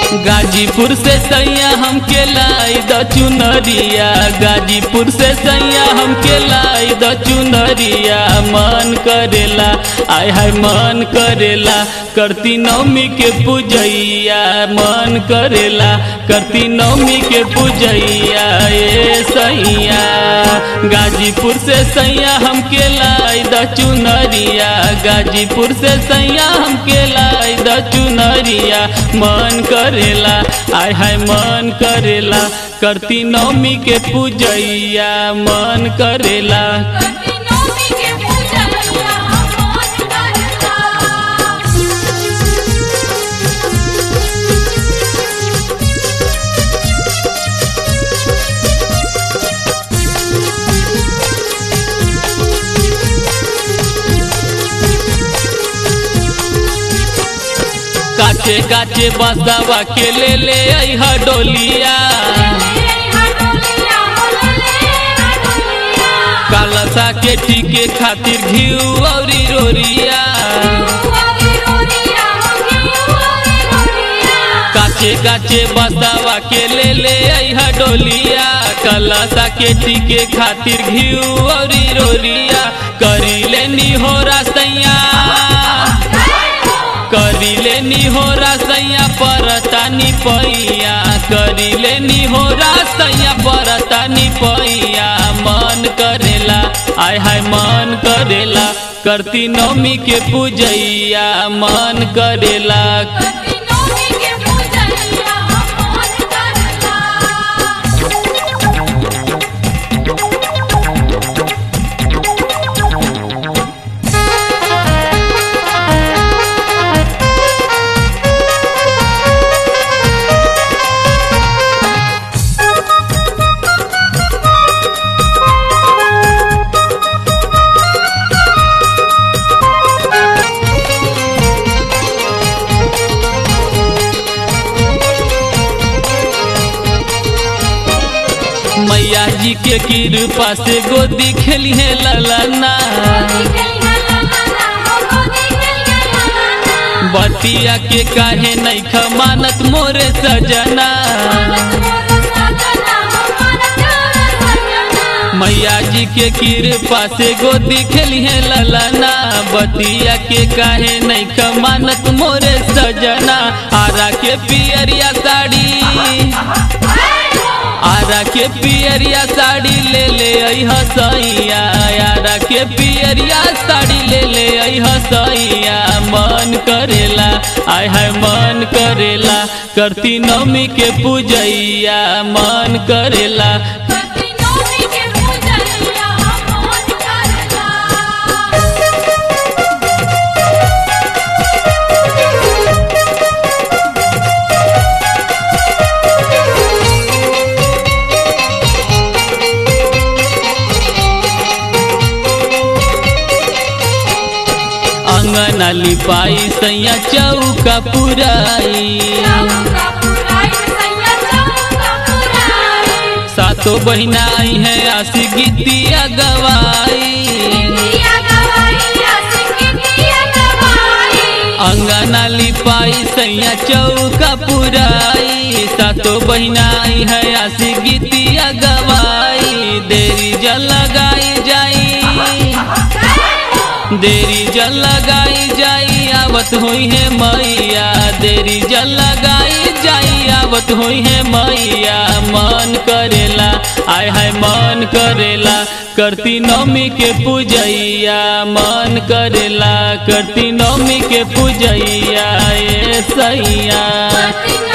गाजीपुर से सैया हमके लाई द चुनरिया गाजीपुर से सैया हमके लाई द चुनरिया मन करेला आय हाय मन करेला करती नवमी के पूजैया मन करेला करती नवमी के पूजैया ए सैया गाजीपुर से सैया हमके लाई द चुनरिया गाजीपुर से सैया हमके लाई द चुनरिया मन करेला आय हाय मन करेला करती नवमी के पूजैया मन करेला करती नौमी के पूजैया मन करला काचे काचे बसवा के ले ले अइहा डोलिया कालसा के टीके खातिर घिउ औरी रोरिया काचे काचे बसवा के ले ले अइहा डोलिया कलसा के टीके खातिर घिउ औरी रोरिया करी लेनी हो रसैया करी लेनी हो रसैया परतानी पैया करी लेनी हो रसैया परतानी पैया मन करेला आय हाय मन करेला करती नवमी के पूजैया मन करेला मैया जी के कृपा से गोदी खेली है ललना बतिया के काहे नहीं खमानत मोरे सजना मैया जी के कृपा से गोदी खेली है ललना बतिया के काहे नहीं खमानत मोरे सजना आरा के पियरिया साड़ी आरा के पियरिया साड़ी ले ले आई हसैया आरा के पियरिया साड़ी ले ले आई हसैया मन करेला आय हाय मन करेला करती नवमी के पूजैया मन करेला अंगना लिपाई सैया चौका पुराई सातो बहिना आई है आसी गीतिया गवाई अंगना लिपाई सैया चौका पुराई सातो बहिना आई है आसी गीतिया गवाई देरी जल लगाई जाई देरी जल लगाई जाई आवत हुई है मैया देरी जल लगाई जाई आवत हुई है मैया मन करेला आय हाय मन करेला करती नवमी के पूजैया मन करेला करती नवमी के पूजैया ए सैया